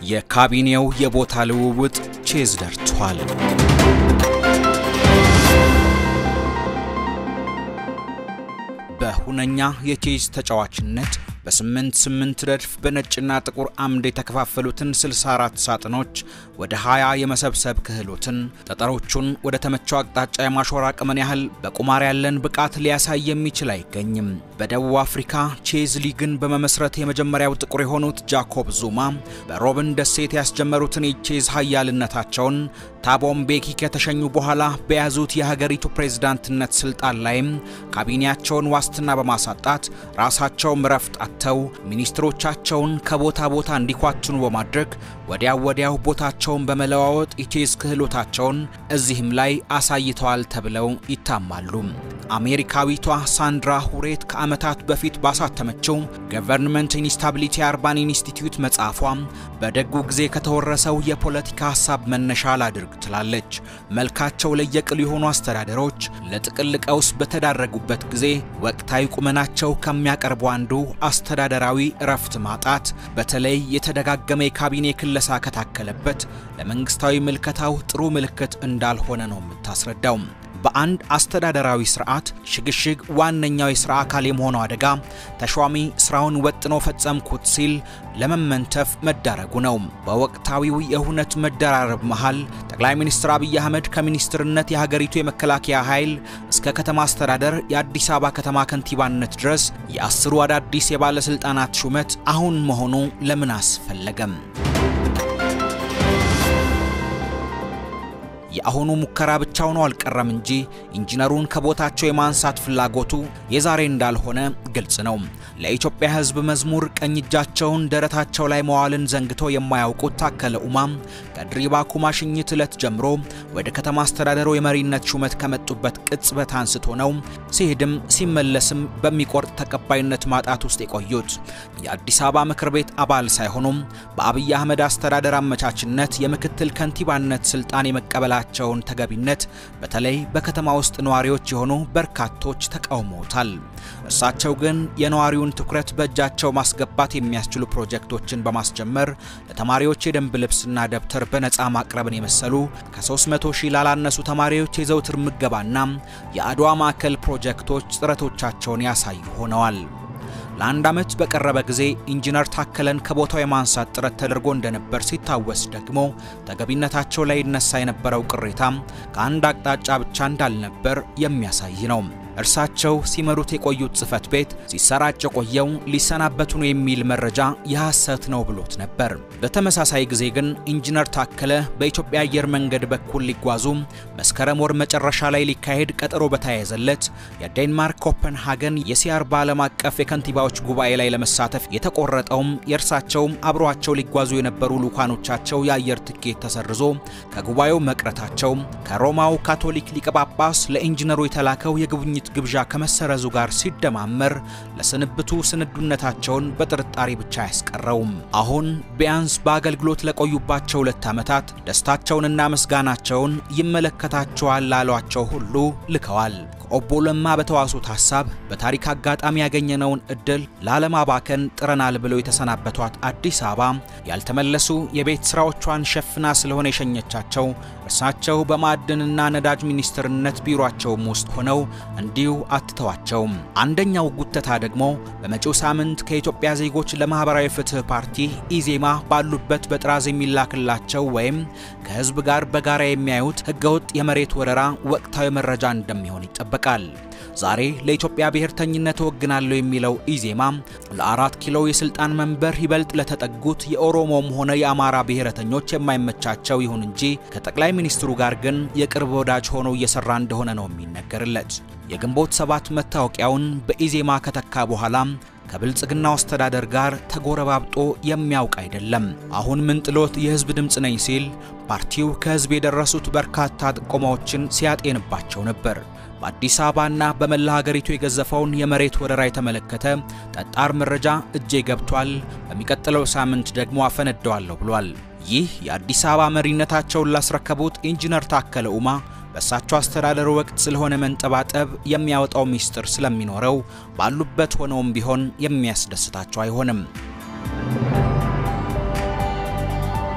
የካቢኔው የቦታ ልውውጥ ቼዝ ደርቷል። በሁነኛ የቼዝ ተጫዋችነት በስምንት ስምንት ረድፍ በነጭና ጥቁር አምድ የተከፋፈሉትን 64 ሳጥኖች ወደ 20 የመሰብሰብ ክህሎትን ጠጠሮቹን ወደ ተመቸው አቅጣጫ የማሾር አቅምን ያህል በቁማር ያለን ብቃት ሊያሳይ የሚችል አይገኝም። በደቡብ አፍሪካ ቼዝ ሊግን በመመስረት የመጀመሪያው ጥቁር የሆኑት ጃኮብ ዙማ በሮብን ደሴት ያስጀመሩትን የቼዝ ሀያልነታቸውን ታቦ ምቤኪ ከተሸኙ በኋላ በያዙት የሀገሪቱ ፕሬዝዳንትነት ስልጣን ላይም ካቢኔያቸውን ዋስትና በማሳጣት ራሳቸውም ረፍት አጥተው ሚኒስትሮቻቸውን ከቦታ ቦታ እንዲኳትኑ በማድረግ ወዲያው ወዲያው ቦታቸውን በመለዋወጥ የቼዝ ክህሎታቸውን እዚህም ላይ አሳይተዋል ተብለው ይታማሉ። አሜሪካዊቷ ሳንድራ ሁሬት ከዓመታት በፊት ባሳተመችው ገቨርንመንት ኢንስታቢሊቲ አርባን ኢንስቲትዩት መጽሐፏ በደጉ ጊዜ ከተወረሰው የፖለቲካ ሀሳብ መነሻ ላድርግ ትላለች። መልካቸው ለየቅል የሆኑ አስተዳደሮች ለጥቅል ቀውስ በተዳረጉበት ጊዜ ወቅታዊ ቁመናቸው ከሚያቀርቡ አንዱ አስተዳደራዊ እረፍት ማጣት፣ በተለይ የተደጋገመ የካቢኔ ክለሳ ከታከለበት ለመንግስታዊ ምልከታው ጥሩ ምልክት እንዳልሆነ ነው የምታስረዳው። በአንድ አስተዳደራዊ ስርዓት ሽግሽግ ዋነኛው የሥራ አካል የመሆነው አደጋ ተሿሚ ስራውን ወጥኖ ፈጸምኩት ሲል ለመመንተፍ መዳረጉ ነው። በወቅታዊው የሁነት መደራረብ መሃል ጠቅላይ ሚኒስትር አብይ አህመድ ከሚኒስትርነት የሀገሪቱ የመከላከያ ኃይል እስከ ከተማ አስተዳደር የአዲስ አበባ ከተማ ከንቲባነት ድረስ የአስሩ አዳዲስ የባለሥልጣናት ሹመት አሁን መሆኑ ለምን አስፈለገም? የአሁኑ ሙከራ ብቻው ነው አልቀረም እንጂ ኢንጂነሩን ከቦታቸው የማንሳት ፍላጎቱ የዛሬ እንዳልሆነ ግልጽ ነው። ለኢትዮጵያ ሕዝብ መዝሙር ቀኝ እጃቸውን ደረታቸው ላይ መዋልን ዘንግቶ የማያውቁት ታከለ ኡማም ከድሪባ ኩማ ሽኝት ዕለት ጀምሮ ወደ ከተማ አስተዳደሩ የመሪነት ሹመት ከመጡበት ቅጽበት አንስቶ ነው ሲሄድም ሲመለስም በሚቆርጥ ተቀባይነት ማጣት ውስጥ የቆዩት። የአዲስ አበባ ምክር ቤት አባል ሳይሆኑም በአብይ አህመድ አስተዳደር አመቻችነት የምክትል ከንቲባነት ስልጣን የመቀበላ ቸውን ተገቢነት በተለይ በከተማ ውስጥ ነዋሪዎች የሆኑ በርካቶች ተቃውመውታል። እርሳቸው ግን የነዋሪውን ትኩረት በእጃቸው ማስገባት የሚያስችሉ ፕሮጀክቶችን በማስጀመር ለተማሪዎች የደንብ ልብስና ደብተር በነፃ ማቅረብን የመሰሉ ከ300 ሺህ ላላነሱ ተማሪዎች የዘውትር ምገባና የአድዋ ማዕከል ፕሮጀክቶች ጥረቶቻቸውን ያሳዩ ሆነዋል። ለአንድ ዓመት በቀረበ ጊዜ ኢንጂነር ታከለን ከቦታው የማንሳት ጥረት ተደርጎ እንደነበር ሲታወስ ደግሞ ተገቢነታቸው ላይ ይነሳ የነበረው ቅሬታም ከአንድ አቅጣጫ ብቻ እንዳልነበር የሚያሳይ ነው። እርሳቸው ሲመሩት የቆዩት ጽሕፈት ቤት ሲሰራጭ የቆየው ሊሰናበቱ ነው የሚል መረጃ የሐሰት ነው ብሎት ነበር። በተመሳሳይ ጊዜ ግን ኢንጂነር ታከለ በኢትዮጵያ አየር መንገድ በኩል ሊጓዙ መስከረም ወር መጨረሻ ላይ ሊካሄድ ቀጠሮ በተያያዘለት የዴንማርክ ኮፐንሃገን የሲአርባ ዓለም አቀፍ የከንቲባዎች ጉባኤ ላይ ለመሳተፍ የተቆረጠውም የእርሳቸውም አብረዋቸው ሊጓዙ የነበሩ ልኡካኖቻቸው የአየር ትኬት ተሰርዞ ከጉባኤው መቅረታቸው ከሮማው ካቶሊክ ሊቀ ጳጳስ ለኢንጂነሩ የተላከው የጉብኝት ግብዣ ከመሰረዙ ጋር ሲደማመር ለስንብቱ ስንዱነታቸውን በጥርጣሬ ብቻ አያስቀረውም። አሁን ቢያንስ በአገልግሎት ለቆዩባቸው ሁለት ዓመታት ደስታቸውንና ምስጋናቸውን ይመለከታቸዋል ላሏቸው ሁሉ ልከዋል። ከኦቦ ለማ በተዋሱት ሐሳብ በታሪክ አጋጣሚ ያገኘነውን እድል ላለማባከን ጥረናል ብለው የተሰናበቷት አዲስ አበባ ያልተመለሱ የቤት ስራዎቿን ሸፍና ስለሆነ የሸኘቻቸው እርሳቸው በማዕድንና ነዳጅ ሚኒስትርነት ቢሮአቸውም ውስጥ ሆነው እንዲሁ አትተዋቸውም። አንደኛው ጉተታ ደግሞ በመጪው ሳምንት ከኢትዮጵያ ዜጎች ለማህበራዊ ፍትህ ፓርቲ ኢዜማ ባሉበት በጥራዝ የሚላክላቸው ወይም ከህዝብ ጋር በጋራ የሚያዩት ህገወጥ የመሬት ወረራ ወቅታዊ መረጃ እንደሚሆን ይጠበቃል። ዛሬ ለኢትዮጵያ ብሔርተኝነት እወግናለሁ የሚለው ኢዜማ ለአራት ኪሎ የስልጣን መንበር ይበልጥ ለተጠጉት የኦሮሞም ሆነ የአማራ ብሔረተኞች የማይመቻቸው ይሁን እንጂ ከጠቅላይ ሚኒስትሩ ጋር ግን የቅርብ ወዳጅ ሆኖ እየሰራ እንደሆነ ነው የሚነገርለት። የግንቦት ሰባት መታወቂያውን በኢዜማ ከተካ በኋላ ከብልጽግናው አስተዳደር ጋር ተጎረባብጦ የሚያውቅ አይደለም። አሁን ምን ጥሎት የህዝብ ድምፅ ነኝ ሲል ፓርቲው ከህዝብ የደረሱት በርካታ ጥቆማዎችን ሲያጤንባቸው ነበር። በአዲስ አበባና በመላ ሀገሪቱ የገዘፈውን የመሬት ወረራ የተመለከተ ጠጣር መረጃ እጄ ገብቷል፣ በሚቀጥለው ሳምንት ደግሞ አፈነደዋለሁ ብሏል። ይህ የአዲስ አበባ መሪነታቸውን ላስረከቡት ኢንጂነር ታከለ ኡማ በእሳቸው አስተዳደር ወቅት ስለሆነ መንጠባጠብ የሚያወጣው ሚስጥር ስለሚኖረው ባሉበት ሆነውም ቢሆን የሚያስደስታቸው አይሆንም።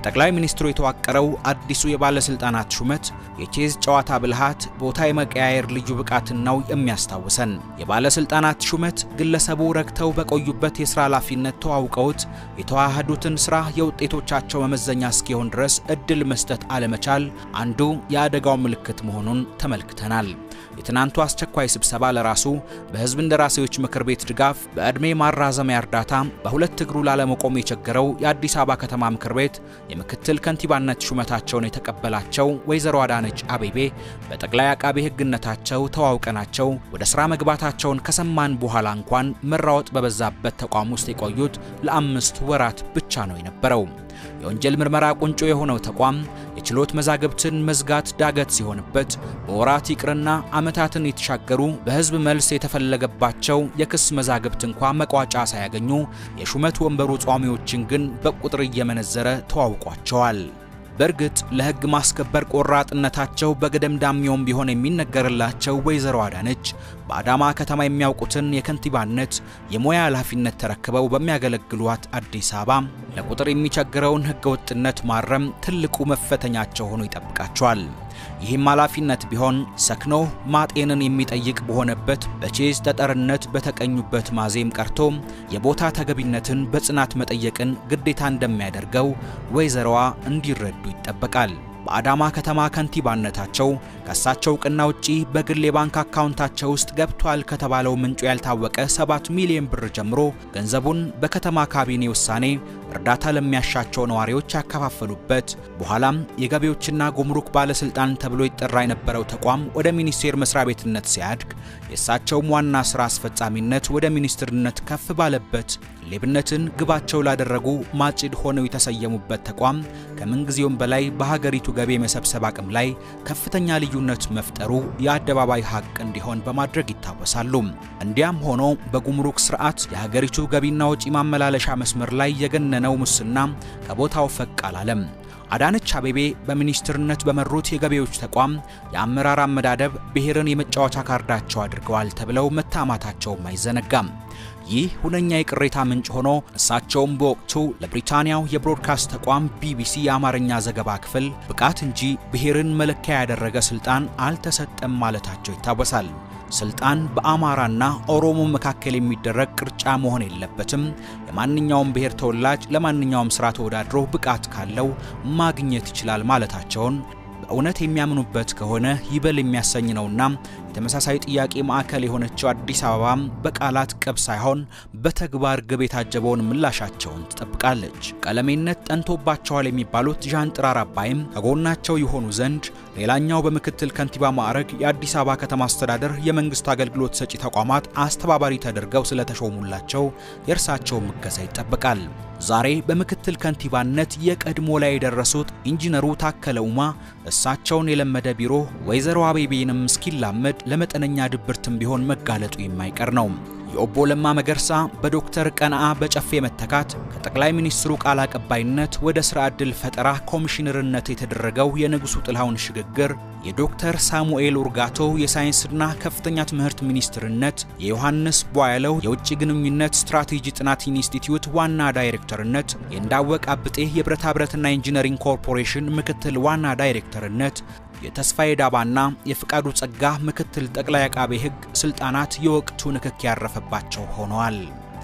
በጠቅላይ ሚኒስትሩ የተዋቀረው አዲሱ የባለስልጣናት ሹመት የቼዝ ጨዋታ ብልሃት፣ ቦታ የመቀያየር ልዩ ብቃትን ነው የሚያስታውሰን። የባለስልጣናት ሹመት ግለሰቡ ረግተው በቆዩበት የስራ ኃላፊነት ተዋውቀውት የተዋሃዱትን ስራ የውጤቶቻቸው መመዘኛ እስኪሆን ድረስ እድል መስጠት አለመቻል አንዱ የአደጋው ምልክት መሆኑን ተመልክተናል። የትናንቱ አስቸኳይ ስብሰባ ለራሱ በህዝብ እንደራሴዎች ምክር ቤት ድጋፍ በዕድሜ ማራዘሚያ እርዳታ በሁለት እግሩ ላለመቆም የቸገረው የአዲስ አበባ ከተማ ምክር ቤት የምክትል ከንቲባነት ሹመታቸውን የተቀበላቸው ወይዘሮ አዳነች አቤቤ በጠቅላይ አቃቤ ሕግነታቸው ተዋውቀናቸው ወደ ስራ መግባታቸውን ከሰማን በኋላ እንኳን መራወጥ በበዛበት ተቋም ውስጥ የቆዩት ለአምስት ወራት ብቻ ነው የነበረው። የወንጀል ምርመራ ቁንጮ የሆነው ተቋም የችሎት መዛግብትን መዝጋት ዳገት ሲሆንበት በወራት ይቅርና ዓመታትን የተሻገሩ በህዝብ መልስ የተፈለገባቸው የክስ መዛግብት እንኳ መቋጫ ሳያገኙ የሹመት ወንበሩ ጿሚዎችን ግን በቁጥር እየመነዘረ ተዋውቋቸዋል። በእርግጥ ለህግ ማስከበር ቆራጥነታቸው በገደምዳሜውም ቢሆን የሚነገርላቸው ወይዘሮ አዳነች በአዳማ ከተማ የሚያውቁትን የከንቲባነት የሙያ ኃላፊነት ተረክበው በሚያገለግሏት አዲስ አበባ ለቁጥር የሚቸግረውን ህገወጥነት ማረም ትልቁ መፈተኛቸው ሆኖ ይጠብቃቸዋል። ይህም ኃላፊነት ቢሆን ሰክኖ ማጤንን የሚጠይቅ በሆነበት በቼዝ ጠጠርነት በተቀኙበት ማዜም ቀርቶ የቦታ ተገቢነትን በጽናት መጠየቅን ግዴታ እንደሚያደርገው ወይዘሮዋ እንዲረዱ ይጠበቃል። በአዳማ ከተማ ከንቲባነታቸው ከእሳቸው እውቅና ውጪ በግል የባንክ አካውንታቸው ውስጥ ገብቷል ከተባለው ምንጩ ያልታወቀ 7 ሚሊዮን ብር ጀምሮ ገንዘቡን በከተማ ካቢኔ ውሳኔ እርዳታ ለሚያሻቸው ነዋሪዎች ያከፋፈሉበት በኋላም የገቢዎችና ጉምሩክ ባለስልጣን ተብሎ ይጠራ የነበረው ተቋም ወደ ሚኒስቴር መስሪያ ቤትነት ሲያድግ የእሳቸውም ዋና ስራ አስፈጻሚነት ወደ ሚኒስትርነት ከፍ ባለበት ሌብነትን ግባቸው ላደረጉ ማጭድ ሆነው የተሰየሙበት ተቋም ከምንጊዜውም በላይ በሀገሪቱ ገቢ የመሰብሰብ አቅም ላይ ከፍተኛ ልዩነት መፍጠሩ የአደባባይ ሀቅ እንዲሆን በማድረግ ይታወሳሉ። እንዲያም ሆኖ በጉምሩክ ስርዓት የሀገሪቱ ገቢና ወጪ ማመላለሻ መስመር ላይ የገነነው ሙስና ከቦታው ፈቅ አላለም። አዳነች አቤቤ በሚኒስትርነት በመሩት የገቢዎች ተቋም የአመራር አመዳደብ ብሔርን የመጫወቻ ካርዳቸው አድርገዋል ተብለው መታማታቸውም አይዘነጋም። ይህ ሁነኛ የቅሬታ ምንጭ ሆኖ እሳቸውም በወቅቱ ለብሪታንያው የብሮድካስት ተቋም ቢቢሲ የአማርኛ ዘገባ ክፍል ብቃት እንጂ ብሔርን መለኪያ ያደረገ ስልጣን አልተሰጠም ማለታቸው ይታወሳል። ስልጣን በአማራና ኦሮሞ መካከል የሚደረግ ቅርጫ መሆን የለበትም። የማንኛውም ብሔር ተወላጅ ለማንኛውም ስራ ተወዳድሮ ብቃት ካለው ማግኘት ይችላል ማለታቸውን በእውነት የሚያምኑበት ከሆነ ይበል የሚያሰኝ ነውና የተመሳሳይ ጥያቄ ማዕከል የሆነችው አዲስ አበባም በቃላት ቅብ ሳይሆን በተግባር ግብ የታጀበውን ምላሻቸውን ትጠብቃለች። ቀለሜነት ጠንቶባቸዋል የሚባሉት ዣንጥራር አባይም ከጎናቸው የሆኑ ዘንድ ሌላኛው በምክትል ከንቲባ ማዕረግ የአዲስ አበባ ከተማ አስተዳደር የመንግስት አገልግሎት ሰጪ ተቋማት አስተባባሪ ተደርገው ስለተሾሙላቸው የእርሳቸው እገዛ ይጠበቃል። ዛሬ በምክትል ከንቲባነት የቀድሞ ላይ የደረሱት ኢንጂነሩ ታከለ ኡማ እሳቸውን የለመደ ቢሮ ወይዘሮ አቤቤንም እስኪላመድ ለመጠነኛ ድብርትም ቢሆን መጋለጡ የማይቀር ነው። የኦቦ ለማ መገርሳ በዶክተር ቀነዓ በጨፌ መተካት ከጠቅላይ ሚኒስትሩ ቃል አቀባይነት ወደ ስራ ዕድል ፈጠራ ኮሚሽነርነት የተደረገው የንጉሱ ጥላሁን ሽግግር፣ የዶክተር ሳሙኤል ኡርጋቶ የሳይንስና ከፍተኛ ትምህርት ሚኒስትርነት፣ የዮሐንስ ቧያለው የውጭ ግንኙነት ስትራቴጂ ጥናት ኢንስቲትዩት ዋና ዳይሬክተርነት፣ የእንዳወቅ አብጤ የብረታ ብረትና ኢንጂነሪንግ ኮርፖሬሽን ምክትል ዋና ዳይሬክተርነት የተስፋዬ ዳባና የፍቃዱ ጸጋ ምክትል ጠቅላይ አቃቤ ሕግ ስልጣናት የወቅቱ ንክክ ያረፈባቸው ሆነዋል።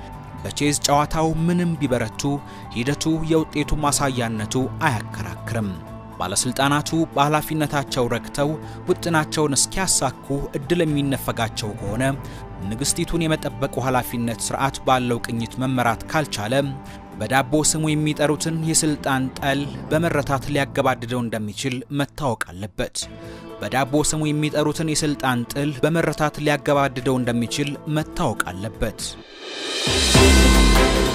በቼዝ ጨዋታው ምንም ቢበረቱ ሂደቱ የውጤቱ ማሳያነቱ አያከራክርም። ባለስልጣናቱ በኃላፊነታቸው ረክተው ውጥናቸውን እስኪያሳኩ እድል የሚነፈጋቸው ከሆነ ንግስቲቱን የመጠበቁ ኃላፊነት ስርዓት ባለው ቅኝት መመራት ካልቻለ በዳቦ ስሙ የሚጠሩትን የስልጣን ጠል በመረታት ሊያገባድደው እንደሚችል መታወቅ አለበት። በዳቦ ስሙ የሚጠሩትን የስልጣን ጥል በመረታት ሊያገባድደው እንደሚችል መታወቅ አለበት።